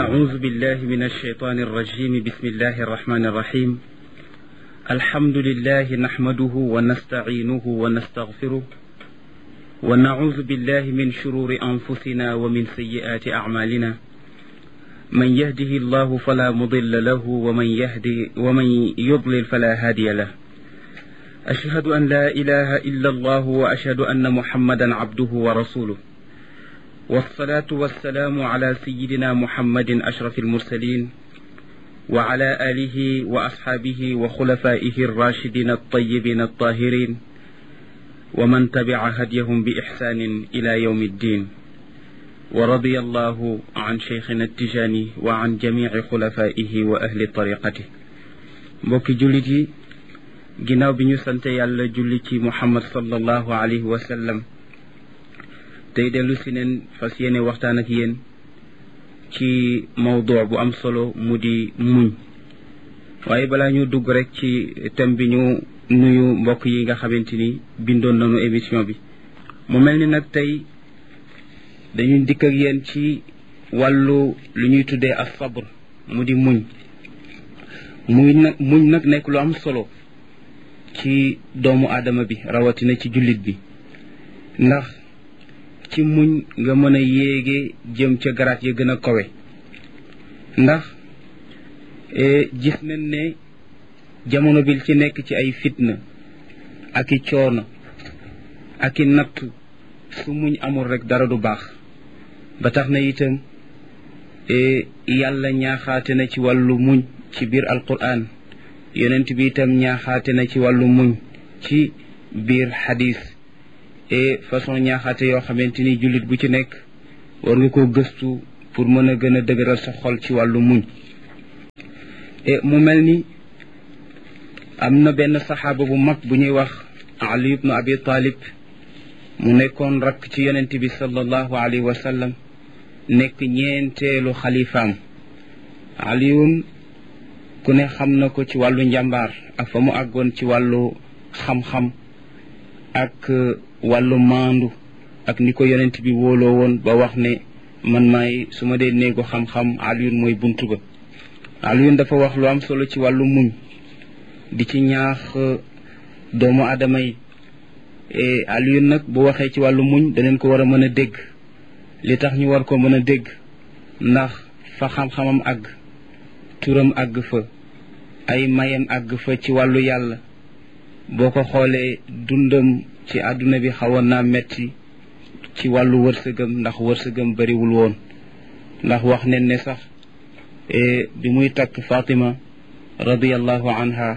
أعوذ بالله من الشيطان الرجيم بسم الله الرحمن الرحيم الحمد لله نحمده ونستعينه ونستغفره ونعوذ بالله من شرور أنفسنا ومن سيئات أعمالنا من يهده الله فلا مضل له ومن يهدي ومن يضلل فلا هادي له أشهد أن لا إله إلا الله وأشهد أن محمدا عبده ورسوله والصلاة والسلام على سيدنا محمد أشرف المرسلين وعلى آله وأصحابه وخلفائه الراشدين الطيبين الطاهرين ومن تبع هديهم بإحسان إلى يوم الدين ورضي الله عن شيخنا التجاني وعن جميع خلفائه وأهل طريقته mbokki jullit yi ginnaaw bi ñu sante yàlla julli ci muhammad sallallahu alayhi wa sallam tey dellu si neen fas yéene waxtaan ak yéen ci mawdu bu am solo mu di muñ waaye balaa ñu dugg rek ci thème bi ñu nuyu mbokk yi nga xamante ni bindoon nañu émission bi mu mel ni nag tey dañuy dikk ak yéen ci wàllu lu ñuy tuddee as sabr mu di muñ muy nag muñ nag nekk lu am solo ci doomu aadama bi rawatina ci jullit bi ndax ci muñ nga mën a yéege jëm ca garaat ya gën a kawe ndax gis nañ ne jamono bi ci nekk ci ay fitna ak i coono ak i nattu su muñ amul rek dara du baax ba tax na itam yàlla ñaaxaate na ci wàllu muñ ci biir alquran yonent bi itam ñaaxaate na ci wàllu muñ ci biir xadis et façon ñaaxaate yoo xamante ni jullit bu ci nekk war nga ko gëstu pour mën a gën a dëgëral sa xol ci wàllu muñ et mu mel ni am na benn saxaaba bu mag bu ñuy wax ali ibnu abi talib mu nekkoon rakk ci yonent bi sallallahu alayhi wa sallam nekk ñeenteelu xalifaam aliyun ku ne xam na ko ci wàllu njàmbaar ak fa mu àggoon ci wàllu xam-xam ak wàllu maandu ak ni ko yonent bi wóoloo woon ba wax ne man maay su ma dee néegu xam-xam aliyun mooy buntu ba aliyun dafa wax lu am solo ci wàllu muñ di ci ñaax doomu aadama yi aliyun nag bu waxee ci wàllu muñ daneen ko war a mën a dégg li tax ñu war ko mën a dégg ndax fa xam-xamam àgg turam àgg fa ay mayam àgg fa ci wàllu yàlla boo ko xoolee dundam ci àdduna bi xawoon naa metti ci wàllu wërsëgam ndax wërsëgam bariwul woon ndax wax nen ne sax bi muy takk Fatima radiyallahu anha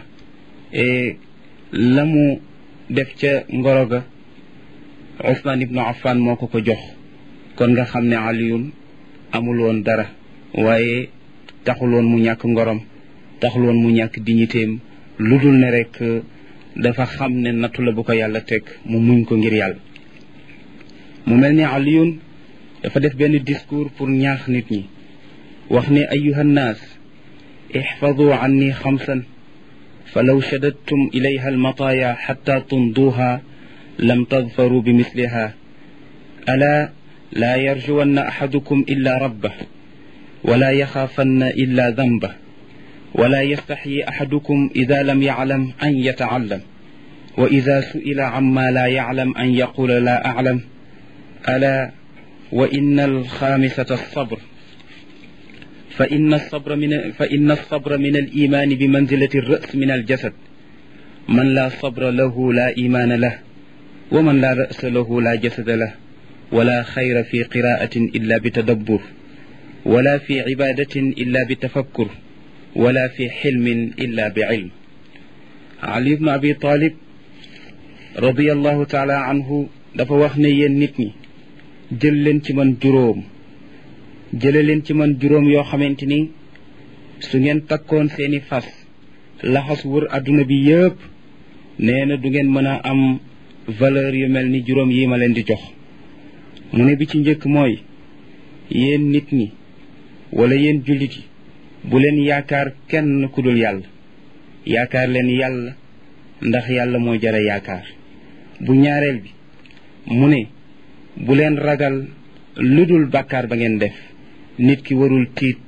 la mu def ca ngoro ga Usmaan ibnu Affan moo ko ko jox kon nga xam ne Aliyun amul woon dara waaye taxul woon mu ñàkk ngorom taxul woon mu ñàkk dignitéem lu dul ne rek dafa xam ne nattu la bu ko yàlla teg mu muñ ko ngir yàlla mu mel ni aliyun dafa def benn discours pour ñaax nit ñi wax ne ayuha nnaas ixfadu anni xamsan fa law shadadtum ilayha almataaya xatta tunduha lam tadfaru bi misliha ala laa yarjuwanna axadukum illa rabbah ولا يخافن إلا ذنبه ولا يستحيي أحدكم إذا لم يعلم أن يتعلم وإذا سئل عما لا يعلم أن يقول لا أعلم ألا وإن الخامسة الصبر فإن الصبر من فإن الصبر من الإيمان بمنزلة الرأس من الجسد من لا صبر له لا إيمان له ومن لا رأس له لا جسد له ولا خير في قراءة إلا بتدبر ولا في عبادة إلا بتفكر ولا في حلم إلا بعلم علي بن أبي طالب رضي الله تعالى عنه dafa wax ne yéen nit ñi jël leen ci man juróom jële leen ci man juróom yoo xamante ni su ngeen takkoon seeni fas laxas wër adduna bi yépp nee na du ngeen mën a am valeur yu mel ni juróom yi ma leen di jox mu ne bi ci njëkk mooy yéen nit ñi wala yéen jullit yi bu leen yaakaar kenn ku dul yàlla yaakaar leen yàlla ndax yàlla moo jara yaakaar bu ñaareel bi mu ne bu leen ragal lu dul bàkkaar ba ngeen def nit ki warul tiit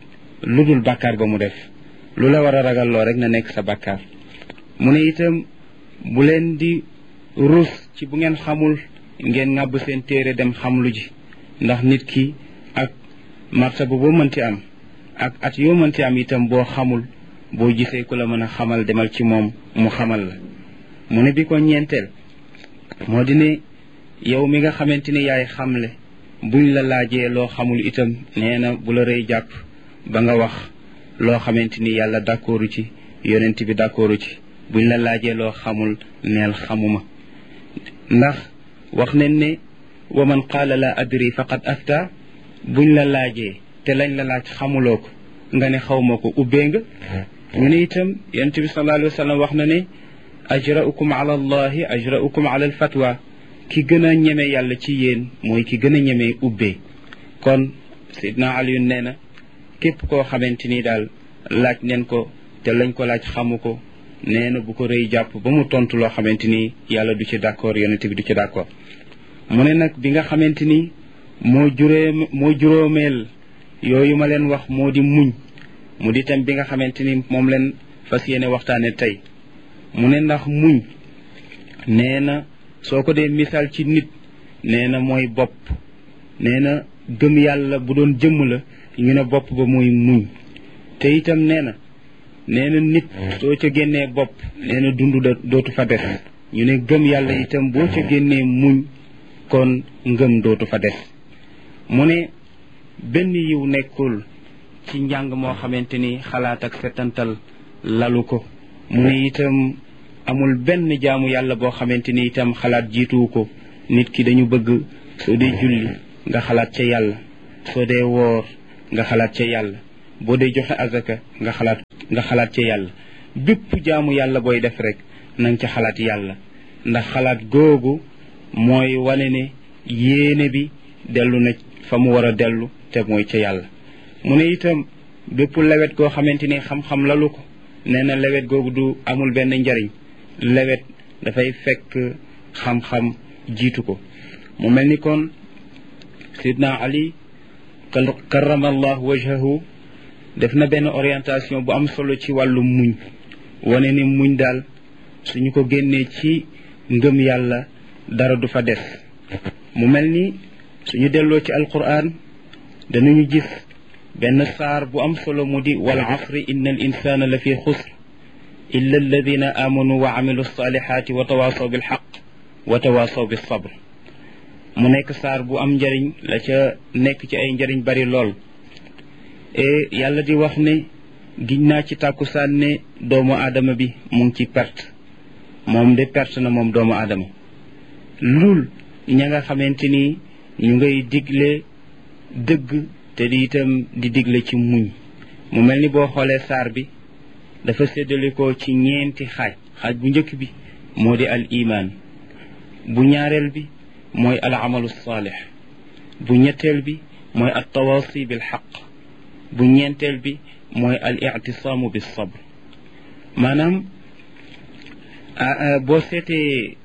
lu dul bàkkaar ba mu def lu la war a ragalloo rek na nekk sa bàkkaar mu ne itam bu leen di ruus ci bu ngeen xamul ngeen ŋàbb seen téere dem xamlu ji ndax nit ki ak martaba boo mënti am ak at yoo mënti am itam boo xamul boo gisee ku la mën a xamal demal ci moom mu xamal la mu ne bi ko ñeenteel moo di ne yow mi nga xamante ni yaay xamle buñ la laajee loo xamul itam nee na bu la rëy jàpp ba nga wax loo xamante ni yàlla d'accordu ci yonent bi d'accordu ci buñ la laajee loo xamul neel xamuma ndax wax nañ ne wa man qaala la adri faqad afta buñ la laajee te lañ la laaj xamuloo ko nga ne xawma ko ubbee nga ñu ne itam yonent bi sallallahu alayhi wa sallam wax na ne ajraukum ala allahi ajraukum ala alfatwa ki gën a ñeme yàlla ci yéen mooy ki gën a ñeme ubbee kon sidna aliyun nee na képp koo xamante ni daal laaj neen ko te lañ ko laaj xamu ko nee na bu ko rëy jàpp ba mu tontu loo xamante ni yàlla du ci d'accord yonent bi du ci d'accord mu ne nag bi nga xamante ni moo juree moo juróomeel yooyu ma leen wax moo di muñ mu di tam bi nga xamante ni moom leen fas yéene waxtaane tey mu ne ndax muñ nee na soo ko dee misaal ci nit nee na mooy bopp nee na gëm yàlla bu doon jëmm la ñu ne bopp ba mooy muñ te itam nee na nee na nit soo ca génnee bopp nee na dund da dootu fa des ñu ne gëm yàlla itam boo ca génnee muñ kon ngëm dootu fa des mu ne benn yiw nekkul ci njàng moo xamante ni xalaat ak setantal lalu ko mu ne itam amul benn jaamu yàlla boo xamante ni itam xalaat jiituwu ko nit ki dañu bëgg soo dee julli nga xalaat ca yàlla soo dee woor nga xalaat ca yàlla boo dee joxe azaka nga xalaat nga xalaat ca yàlla bépp jaamu yàlla booy def rek na nga ca xalaat yàlla ndax xalaat googu mooy wane ne yéene bi dellu na fa mu war a dellu te mooy ca yàlla mu ne itam bépp lewet goo xamante ni xam-xam lalu ko nee na lewet googu du amul benn njariñ lewet dafay fekk xam-xam jiitu ko mu mel ni kon sidna ali karamallahu wajhahu def na benn orientation bu am solo ci wàllu muñ wane ni muñ daal suñu ko génnee ci ngëm yàlla dara du fa des mu mel ni suñu delloo ci alquran danañu gis benn saar bu am solo mu di wal asri inna al insana la fi xusr illa alladina amanu wa amilu salihati wa tawasaw bil xaq wa tawasaw bis sabr mu nekk saar bu am njariñ la ca nekk ci ay njariñ bari lool e yàlla di wax ne giñ naa ci tàkkusaan ne doomu aadama bi mu ngi ci perte moom de perte na moom doomu aadama lul ña nga xamante ni ñu ngay digle dëgg te di itam di digle ci muñ mu mel ni boo xoolee saar bi dafa séddalikoo ci ñeenti xaaj xaaj bu njëkk bi moo di al iman bu ñaareel bi mooy al amalu saalix bu ñetteel bi mooy al tawasi bil xaq bu ñeenteel bi mooy al ictisaamu bis sabr maanaam boo seetee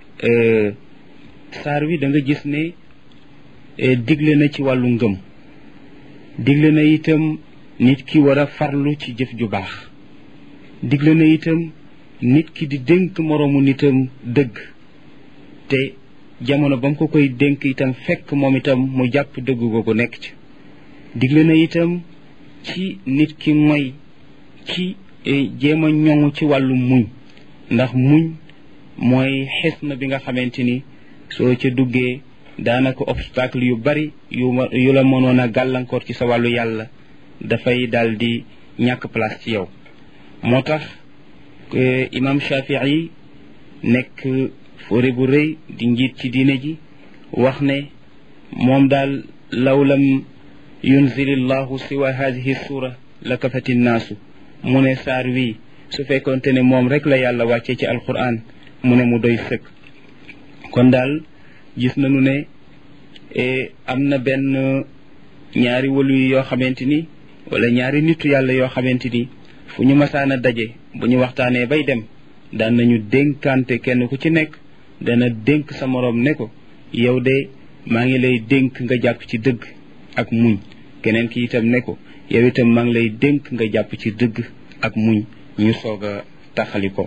saar wi da nga gis ne digle na ci wàllu ngëm digle na itam nit ki war a farlu ci jëf ju baax digle na itam nit ki di dénk moroomu nitam dëgg te jamono ba mu ko koy dénk itam fekk moom itam mu jàpp dëgg googu nekk ci digle na itam ci nit ki mooy ci jéem a ñoŋu ci wàllu muñ ndax muñ mooy xes na bi nga xamante ni soo ca duggee daanaka obstacle yu bari yu yu la mënoon a gàllankoor ci sa wàllu yàlla dafay daal di ñàkk place ci yow moo tax imam Shafii nekk fóore bu rëy di njiit ci diine ji wax ne moom daal law lam yunzilillahu siwa hadihi sura la kafati nnaasu mu ne saar wi su fekkonte ne moom rek la yàlla wàccee ci alquran mu ne mu doy sëkk kon daal gis nañu ne am na benn ñaari walu yoo xamante ni wala ñaari nitu yàlla yoo xamante ni fu ñu masaan a daje bu ñu waxtaanee bay dem daan nañu dénkante kenn ku ci nekk dana dénk sa moroom ne ko yow de maa ngi lay dénk nga jàpp ci dëgg ak muñ keneen ki itam ne ko yow itam maa ngi lay dénk nga jàpp ci dëgg ak muñ ñu soog a taxali ko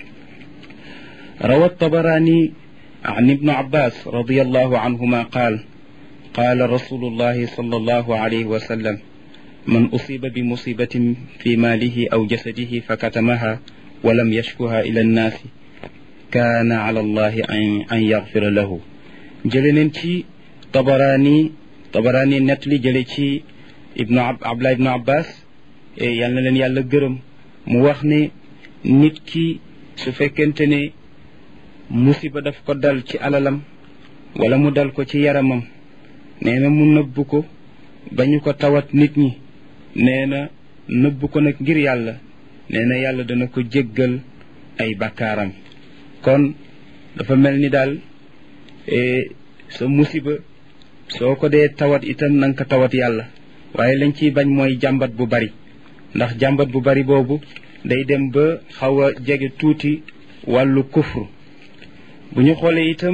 روى الطبراني عن ابن عباس رضي الله عنهما قال قال رسول الله صلى الله عليه وسلم من أصيب بمصيبة في ماله أو جسده فكتمها ولم يشكها إلى الناس كان على الله أن يغفر له جلنين طبراني طبراني نتلي جلي ابن عبد الله ابن عباس yal na leen yàlla gërëm mu wax ne nit ki su fekkente ne musiba daf ko dal ci alalam wala mu dal ko ci yaramam nee na mu nëbb ko bañu ko tawat nit ñi nee na nëbb ko nag ngir yàlla nee na yàlla dana ko jéggal ay bakkaaram kon dafa mel ni daal sa musiba soo ko dee tawat itam na nga ko tawat yàlla waaye lañ ciy bañ mooy jàmbat bu bari ndax jàmbat bu bari boobu day dem ba xaw a jege tuuti wàllu kufru bu ñu xoolee itam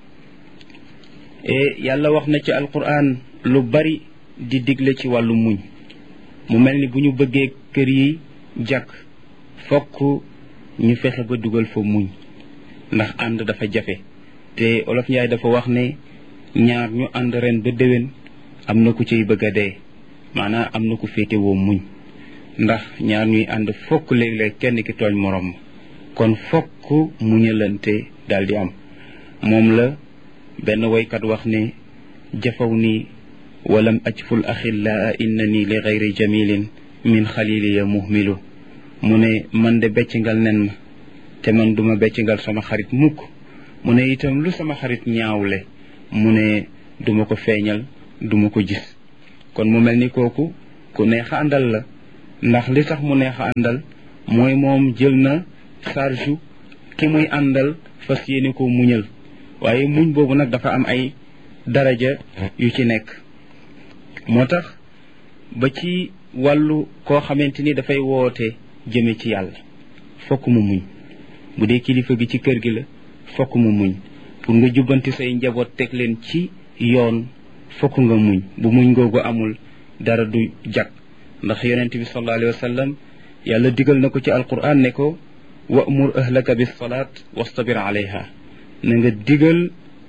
yàlla wax na ci alquran lu bari di digle ci wàllu muñ mu mel ni bu ñu bëggee kër yi jàkk fokk ñu fexe ba dugal fa muñ ndax ànd dafa jafe te olof njaay dafa wax ne ñaar ñu ànd ren ba déwén am na ku ciy bëgg a dee maanaam am na ku féetewoo muñ ndax ñaar ñuy ànd fokk léeg-léeg kenn ki tooñ morom kon fokk muñalante daldi am moom la benn woykat wax ne jafaw ni walam ajful axillaa innani li gayri jamilin min xaliliya muhmilu mu ne man de beccingal nen ma te man duma beccingal sama xarit mukk mu ne itam lu sama xarit ñaawle mu ne duma ko feeñal duma ko gis kon mu mel ni kooku ku neex a àndal la ndax li tax mu neex a àndal mooy moom jël na charge ki muy àndal fas yéene ko muñal waaye muñ boobu nag dafa am ay daraja yu ci nekk moo tax ba ci wàllu koo xamante ni dafay woote jëme ci yàlla fokk mu muñ bu dee kilifa gi ci kër gi la fokk mu muñ pour nga jubbanti say njaboot teg leen ci yoon fokk nga muñ bu muñ googu amul dara du jag ndax yonent bi sallallahu alayhi wa sallam yàlla digal na ko ci alquran ne ko wa'mur ahlaka bis salaat wastabir alayha na nga digal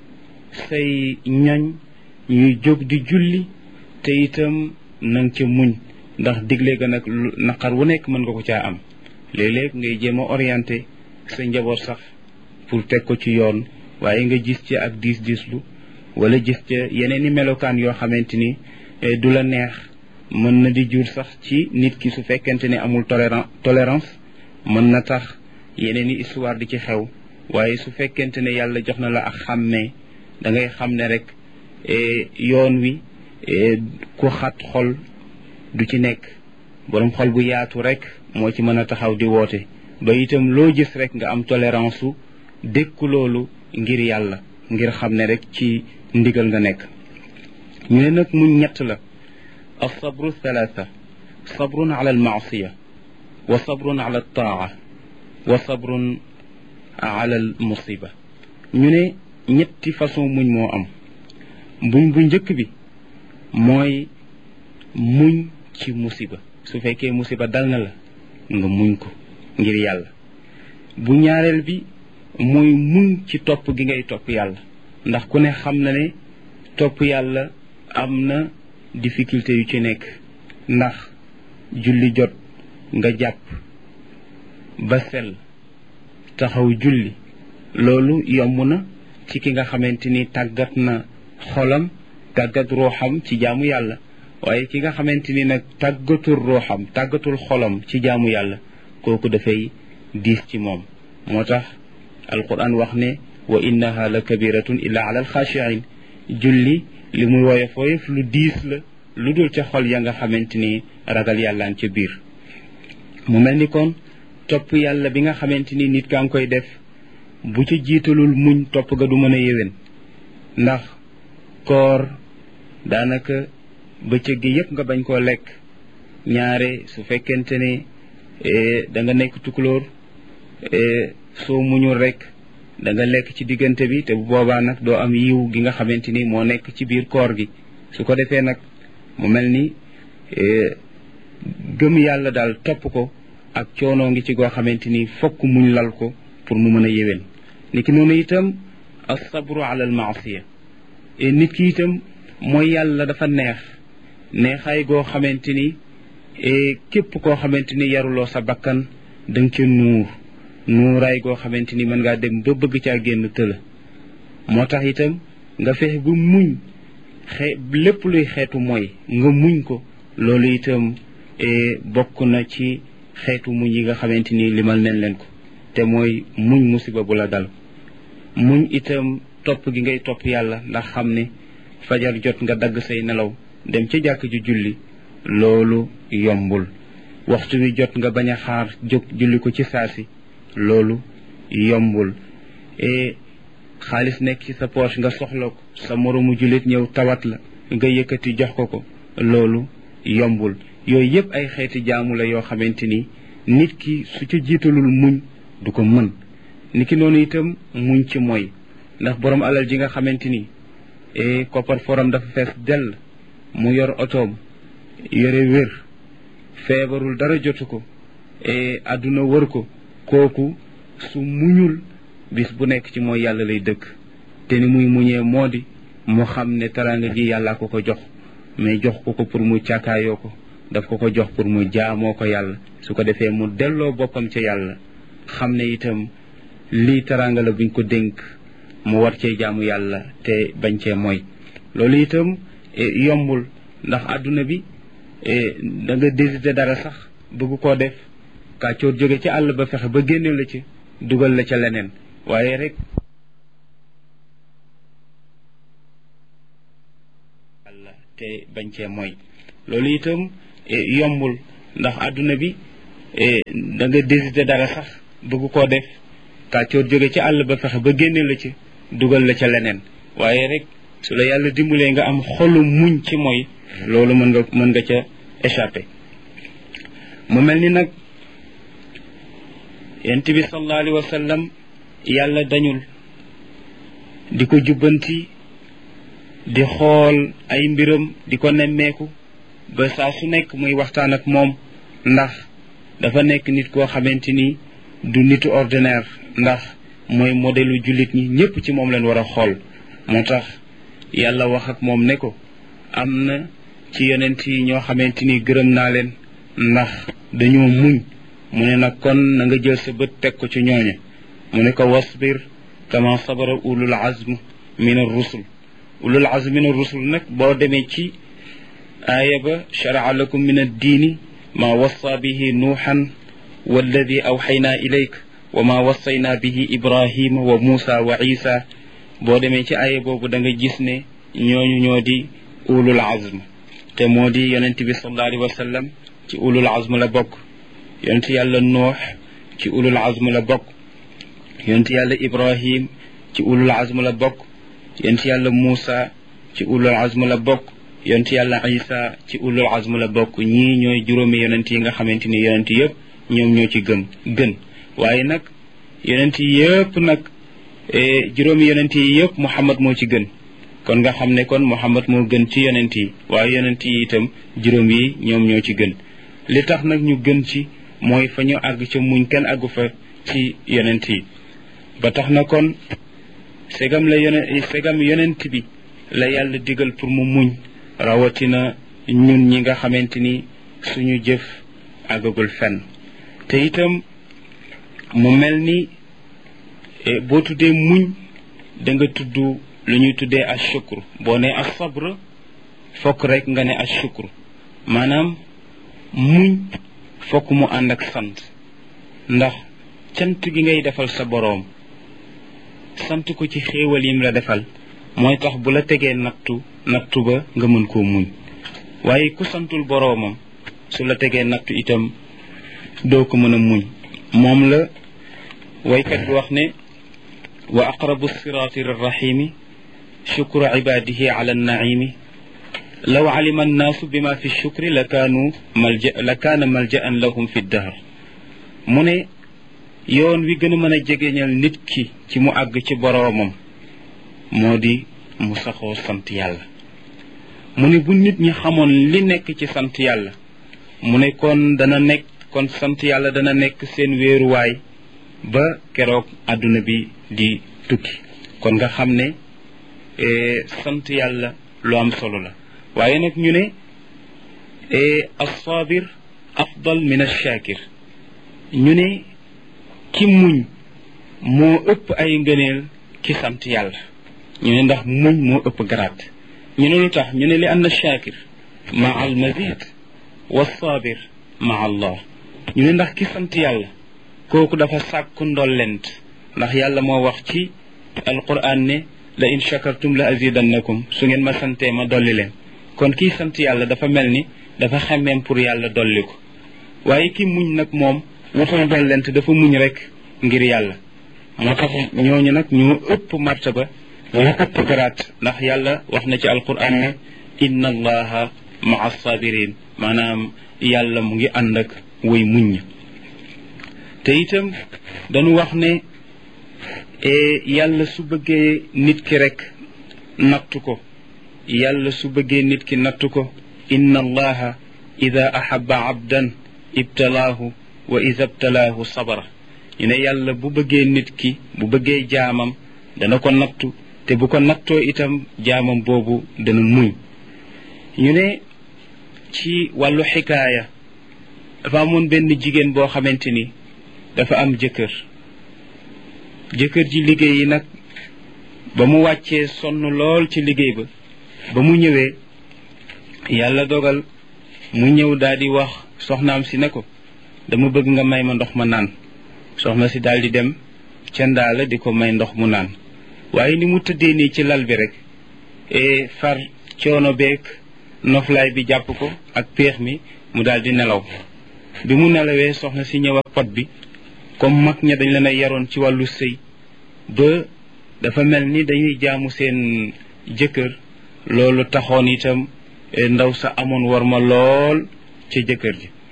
say ñoñ ñuy jóg di julli te itam na nga ca muñ ndax digle ga nag naqar wu nekk mën nga ko caa am léeg-léeg ngay jéem a orienté sa njaboot sax pour teg ko ci yoon waaye nga gis ci ak diis diislu wala gis ca yeneen i melokaan yoo xamante ni du la neex mën na di jur sax ci nit ki su fekkente ne amul toléran tolérance mën na tax yeneen i histoire di ci xew waaye su fekkente ne yàlla jox na la ak xàmmee da ngay xam ne rek yoon wi ku xat xol du ci nekk borom xol bu yaatu rek moo ci mën a taxaw di woote ba itam loo gis rek nga am tolérance su dékku loolu ngir yàlla ngir xam ne rek ci ndigal nga nekk ñu ne nag muñ ñett la الصبر ثلاثة صبر على المعصية وصبر على الطاعة وصبر على المصيبة ñu ne ñetti façon muñ moo am buñ bu njëkk bi mooy muñ ci musiba su fekkee musiba dal na la nga muñ ko ngir yàlla bu ñaareel bi mooy muñ ci topp gi ngay topp yàlla ndax ku ne xam na ne topp yàlla am na difficulté yu ci nekk ndax julli jot nga jàpp ba sel taxaw julli loolu yomb na ci ki nga xamante ni tàggat na xolam tàggat ruuxam ci jaamu yàlla waaye ki nga xamante ni nag tàggatul ruuxam tàggatul xolam ci jaamu yàlla kooku dafay diis ci moom moo tax alquran wax ne wa innaha la kabiratun illa ala alxaashiin julli li muy woyof woyof lu diis la lu dul ca xol ya nga xamante ni ragal yàlla ca biir mu mel ni kon topp yàlla bi nga xamante ni nit kaa ngi koy def bu ca jiitalul muñ topp ga du mën a yéwén ndax koor daanaka bëccëg gi yépp nga bañ koo lekk ñaare su fekkente ne da nga nekk tukulóor soo muñul rek da nga lekk ci diggante bi te bu boobaa nag doo am yiw gi nga xamante ni moo nekk ci biir koor gi su ko defee nag mu mel ni gëm yàlla daal topp ko ak coonoo ngi ci goo xamante ni fokk muñ lal ko pour mu mën a yéwén niki noonu itam asabru ala al maasiya nit ki itam mooy yàlla dafa neex neexaay goo xamante ni képp koo xamante ni yaruloo sa bakkan da nga ca nuur nuuraay goo xamante ni mën ngaa dem ba bëgg caa génn tëla moo tax itam nga fexe ba muñ xe lépp luy xeetu mooy nga muñ ko loolu itam bokk na ci xeetu muñ yi nga xamante ni limal nañ leen ko te mooy muñ musiba bu la dal muñ itam topp gi ngay topp yàlla ndax xam ne fajar jot nga dagg say nelaw dem ca jàkk ju julli loolu yombul waxtu wi jot nga bañ a xaar jóg julli ko ci saasi loolu yombul e xaalis nekk ci sa poche nga soxla ko sa moroomu jullit ñëw tawat la nga yëkkati jox ko ko loolu yombul yooyu yëpp ay xeeti jaamu la yoo xamante ni nit ki su ca jiitalul muñ du ko mën ni ki noonu itam muñ ci mooy ndax borom alal ji nga xamante ni e koppar foram dafa fees dell mu yor otoom yore wér feebarul dara jotu ko e àdduna wër ko kooku su muñul bis bu nekk ci mooy yàlla lay dëkk te ni muy muñee moo di mu xam ne taranga ji yàllaa ko ko jox mais jox ko ko pour mu càkkaayoo ko daf ko ko jox pour mu jaamoo ko yàlla su ko defee mu delloo boppam ca yàlla xam ne itam lii taranga la buñ ko dénk mu war cee jaamu yàlla te bañ cee mooy loolu itam yombul ndax àdduna bi da nga désité dara sax bëgg koo def kàccoor jóge ci àll ba fexe ba génne la ci dugal la ca leneen waaye rek yàlla te bañ cee mooy loolu itam yombul ndax àdduna bi da nga désité dara sax bëgg koo def kàccoor jóge ci àll ba fexe ba génne la ci dugal la ca leneen waaye rek su la yàlla dimbalee nga am xolu muñ ci mooy loolu mën nga mën nga ca échappé mu mel ni nag yent bi sallallahu alayhi wa sallam yàlla dañul di ko jubbanti di xool ay mbiram di ko nemmeeku ba saa su nekk muy waxtaan ak moom ndax dafa nekk nit koo xamante ni du nitu ordinaire ndax mooy modèlu jullit ñi ñépp ci moom leen war a xool moo tax yàlla wax ak moom ne ko am na ci yonent yi ñoo xamante ni gërëm naa leen ndax dañoo muñ mu ne nag kon na nga jël sa bët teg ko ci ñooña mu ne ko wasbir kama sabara ulul azm min ar-rusul ulul azm min ar-rusul nag boo demee ci aaya ba sharaa lakum min ad-diini ma wassa bihi nuuxan walladi awxaynaa ilayk wa ma wassayna bihi ibrahima wa muusa wa isa boo demee ci aaya boobu da nga gis ne ñooñu ñoo di ulul azm te moo di yonent bi sallallahu alayhi wa sallam ci ulul azm la bokk yonent yàlla noox ci ulul azm la bokk yonent yàlla ibrahim ci ulul azm la bokk yonent yàlla muusa ci ulul azm la bokk yonent yàlla isa ci ulul azm la bokk ñii ñooy juróomi yonent yi nga xamante ni yonent yëpp ñoom ñoo ci gëm gën waaye nag yonent yi yëpp nag juróomi yonent yi yëpp muhammad moo ci gën kon nga xam ne kon muhammad moo gën ci yonent yi waaye yonent yi itam juróom yi ñoom ñoo ci gën li tax nag ñu gën ci mooy fa ñu àgg ca muñ kenn àggu fa ci yonent yi ba tax na kon segam la yonent segam yonent bi la yàlla digal pour mu muñ rawatina ñun ñi nga xamante ni suñu jëf àggagul fenn te itam mu mel ni boo tuddee muñ da nga tudd lu ñuy tuddee ashukru boo ne asabr fokk rek nga ne ashukru maanaam muñ fokk mu ànd ak sant ndax cant gi ngay defal sa boroom sant ko ci xéewal yim la defal mooy tax bu la tegee nattu nattu ba nga mën koo muñ waaye ku santul boroomam su la tegee nattu itam doo ko mën a muñ moom la waykat bi wax ne wa aqrabu siraati lirrahimi shukru ibadihi ala annaimi law alima annaasu bima fi shukri la kaanu malja la kaana maljaan lahum fi dahr mu ne yoon wi gën a mën a jegeñal nit ki ci mu àgg ci boroomam moo di mu saxoo sant yàlla mu ne bu nit ñi xamoon li nekk ci sant yàlla mu ne kon dana nekk kon sant yàlla dana nekk seen wéeruwaay ba keroog àdduna bi di tukki kon nga xam ne sant yàlla lu am solo la waaye nag ñu ne alsaabir afdal min alshakir ñu ne ki muñ moo ëpp ay ngëneel ki sant yàlla ñu ne ndax muñ moo ëpp garaat ñu ne lu tax ñu ne li anna shakir maa al mazid wa saabir maa allah ñu ne ndax ki sant yàlla kooku dafa sàkku ndollent ndax yàlla moo wax ci alquran ne la in shakartum la azidannakum su ngeen ma santee ma dolli leen kon kii sant yàlla dafa mel ni dafa xemmeem pour yàlla dolli ko waaye ki muñ nag moom wutul dollent dafa muñ rek ngir yàlla moo tax ñooñu nag ñu ëpp martaba ñu ëpp garaat ndax yàlla wax na ci alquran ne inna allaha maa sabirin maanaam yàlla mu ngi ànd ak way muñ te itam dañu wax ne yàlla su bëggee nit ki rek nattu ko yàlla su bëggee nit ki nattu ko inna allaha ida ahaba abdan ibtalaahu wa ida ibtalaahu sabara ñu ne yàlla bu bëggee nit ki bu bëggee jaamam dana ko nattu te bu ko nattoo itam jaamam boobu dana muñ ñu ne ci wàllu xikaaya dafa amoon benn jigéen boo xamante ni dafa am jëkkër jëkkër ji liggéey yi nag ba mu wàccee sonn lool ci liggéey ba ba mu ñëwee yàlla dogal mu ñëw daal di wax soxnaam si ne ko dama bëgg nga may ma ndox ma naan soxna si daal di dem ca ndaala di ko may ndox mu naan waaye ni mu tëddee nii ci lal bi rek e far coono beeg noflaay bi jàpp ko ak péex mi mu daal di nelaw bi mu nelawee soxna si ñëw ak pot bi comme mag ña dañ leen a yaroon ci wàllu sëy ba dafa mel ni dañuy jaamu seen jëkkër loolu taxoon itam ndaw sa amoon war ma lool ca jëkkër ji